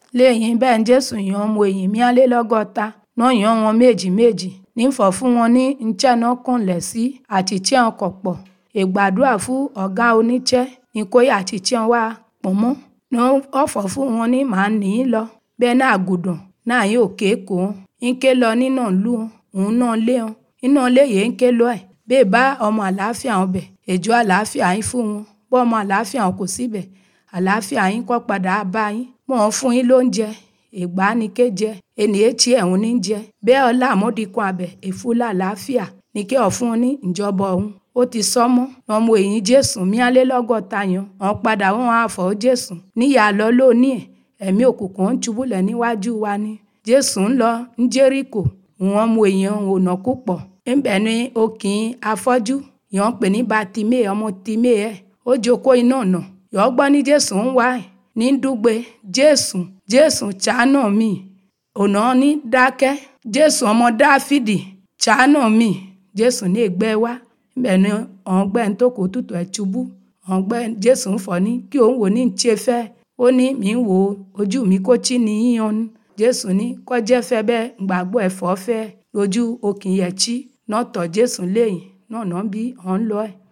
lẹ́yìn bẹ́ẹ̀ jésù yan ọmọ ẹ̀yìn mìálélọ́gọ́ta náà yan wọn méjì méjì nífọ̀ fún wọn ní nchẹ́ náà kúnlẹ̀ sí àti tí wọn kọ̀ pọ̀ ìgbàdúrà fún ọ̀gá oníṣẹ́ ní kóyà àti tí wọn wá pọ̀ mọ́ ní ọ̀fọ̀ fún wọn ní màá nì í lọ bẹ́ẹ̀ náà gùdùn náà yóò ké kó wọn ń ké lọ nínú ìlú òun náà lé wọn iná lé yìí ń ké lọ ẹ̀ bẹ́ẹ̀ bá ọmọ àlàáfíà wọn bẹ̀ èjò àlàáfíà yín fún wọn bọ́ ọmọ àlàáfíà wọn kò síbẹ̀ àlàáfíà yín kọ́ padà bá yín mọ̀ ọ́n fún yín lóúnjẹ ìgbà ni kéjẹ ènìyàn tí ẹ̀hún ní jẹ bẹ́ẹ̀ ọlá àmọ́dínkù abẹ èfúlà àlàáfíà ní kí ọ̀fun ní ìjọba ọ̀hún ó ti sọmọ́ ọmọ èyí jésù míálélọ́gọ́ta yan ọ̀n padà wọn àfọ̀ jésù níyà lọ lónìí ẹ̀ ẹ̀mí òkùnkùn ń ṣubúlẹ̀ níwájú wa ni jésù ń lọ ń jẹ́ríkò wọn mú èèyàn ònà púpọ̀ ńbẹ̀ ni okìn afọ́jú yàn pè ní batimé ọmọ timé ẹ̀ ó jókòó iná ọ̀nà yọ̀ gbọ́ ní jésù ń wá ẹ̀ ní dúgbe jésù jésù ṣàánú mi ọ̀nà ní dákẹ́ jésù ọmọ dáfídì ṣàánú mi jésù ní ègbẹ́ wá ńbẹ̀ ni ọ̀ngbẹ́ ń tó kó tutù ẹ̀ ṣubú ọ̀ngbẹ́ jésù ń fọ̀ ní kí òun wò ní ń ṣe fẹ́ ó ní mi ń wo ojú mi kó tí ní yíyan jésù ní kọjẹ́ fẹ́ bẹ́ẹ̀ gbàgbọ́ ẹ̀fọ́ fẹ́ lójú okìn yẹ̀ tí náà tọ̀ jésù lẹ́yìn náà náà bí ọ̀n lọ ẹ̀